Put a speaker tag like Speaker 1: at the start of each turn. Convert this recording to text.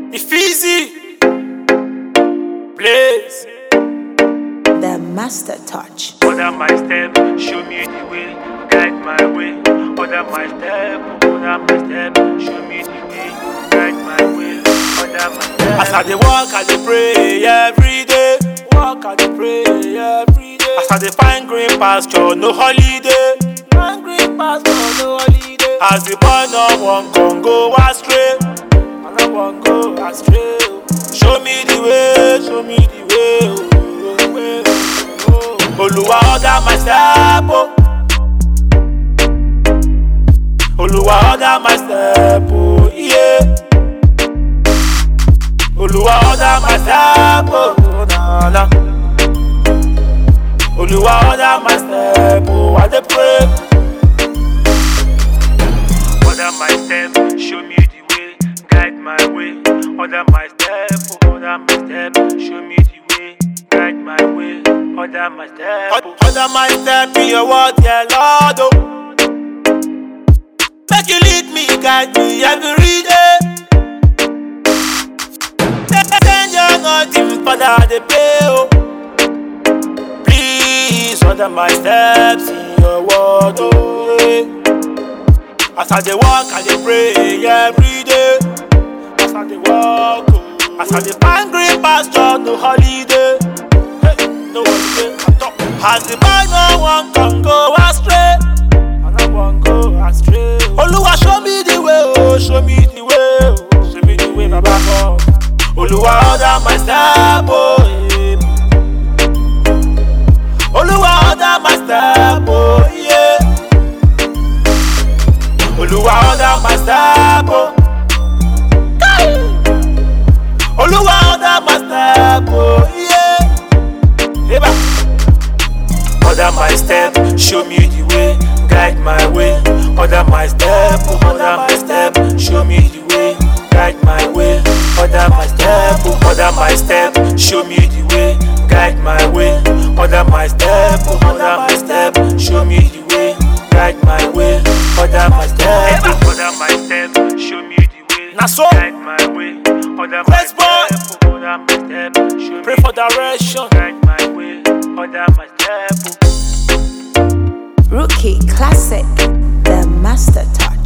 Speaker 1: Ifeezy, Blaze.
Speaker 2: The master touch.
Speaker 3: Order my step, show me the way, guide my way. Order my step, order my step, show me the way, guide my way. Order my step.
Speaker 1: As I dey walk, I dey pray every day. Walk, I dey pray every day. As I dey find green pasture, no holiday. Find green pasture, no holiday. As the boy no wan come go astray, I no wan go astray. oh. Show me the way, show me the way. Oh, oh, way, oh, oh. Oluwa order my step, oh. Oluwa order my step, oh, yeah. Oluwa order my step, oh, na na. Oluwa order my step, oh, I dey pray.
Speaker 3: Order my step, show me the way, guide my way. Order my step, order my step, show me the way, guide my way. Order my step.
Speaker 1: Or- Order my step in your word, yeah, Lord, oh. Make you lead me, guide me every day. Send your anointing, Father, they pay, oh. Please order my steps in your word, oh. yeah. As I dey walk, I dey pray every day. As I dey walk, oh. As I dey find green pasture, no holiday. Hey, no holiday at all. As the boy no wan come go astray, I no wan go astray. Oluwa show me the way, oh, show me the way, oh, show me the way, Baba God. Oluwa order my step, oh. yeah. Oluwa order my step, oh yeah. Oluwa order my step, oh. Kai! Oluwa order my step, oh yeah. Eba. Order my step, show me the way, guide my way. Order my step, oh, order my step, show me the way, guide my way. Order my step, oh, order my step, show me the way, guide my way. Order my step, oh, order my step, show me the way, guide my way. Order my step, oh.
Speaker 3: Order my step, show me the way,
Speaker 1: Na so.
Speaker 3: guide my way. Order my
Speaker 1: Let's go.
Speaker 3: step, order my step, show
Speaker 1: Pray
Speaker 3: me
Speaker 1: for
Speaker 3: the way,
Speaker 1: direction.
Speaker 3: guide my way. Order my step.
Speaker 2: Rookie classic. The master touch.